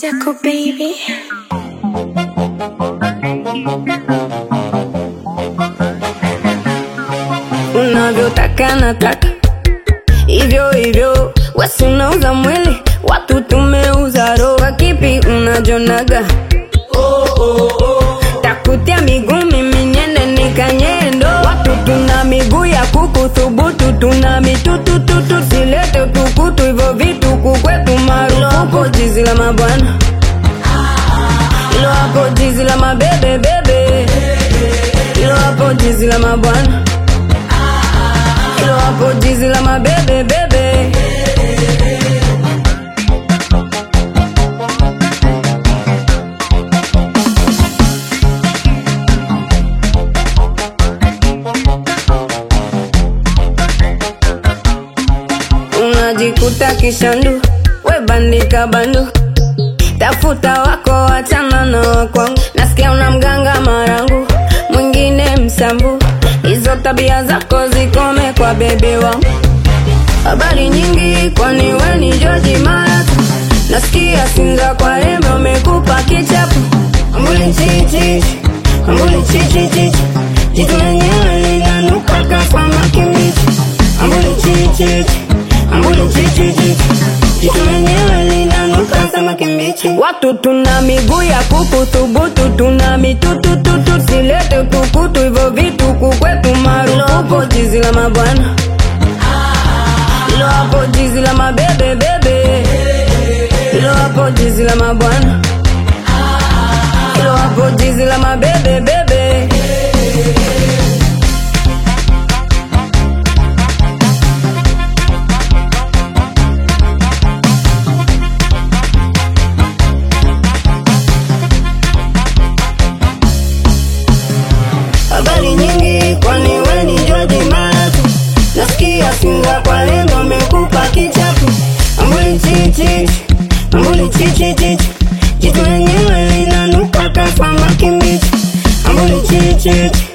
Jaco baby. unavyotaka nataka hivyo hivyo, wasi unauza mwili, watu tumeuza roho. Kwa kipi unajonaga? takutia miguu mimi niende nikanyendo. Watu tuna miguu ya kuku thubutu, tuna mitutututu, silete utukutu, hivyo vitu kukwetu marufuku. Jizi la mabwana ilo hapo, jizi la mabebe bebe, ilo hapo, jizi la mabwana ilo hapo, jizi la mabebe bebe. unajikuta kishandu, we bandika bandu, tafuta wako, wachana na wakwangu. Nasikia una mganga marangu, mwingine msambu, hizo tabia zako zikome kwa bebe wangu. Habari nyingi, kwani we ni George Mara? Nasikia Sinza kwa rembe umekupa kichapo, ambuli chichi, ambuli chichi chichi, jitu lenyewe linanuka kama makimbichi, ambuli chichi ambuli chichi chichi, jitu lenyewe linanuka kama kimbichi. Watu tuna miguu ya kuku thubutu, tuna mitutututu, silete utukutu, hivyo vitu kukwetu marufuku. Jizi la mabwana ilo hapo, jizi la mabebe bebe, ilo hapo, jizi la mabwana ilo hapo, jizi la mabebe bebe. habari nyingi, kwani we ni George Mara? Nasikia Sinza kwa lengo amekupa kichapo, ambuli chichi, ambuli chichi chichi, jitu lenyewe linanuka kama kimbichi, ambuli chichi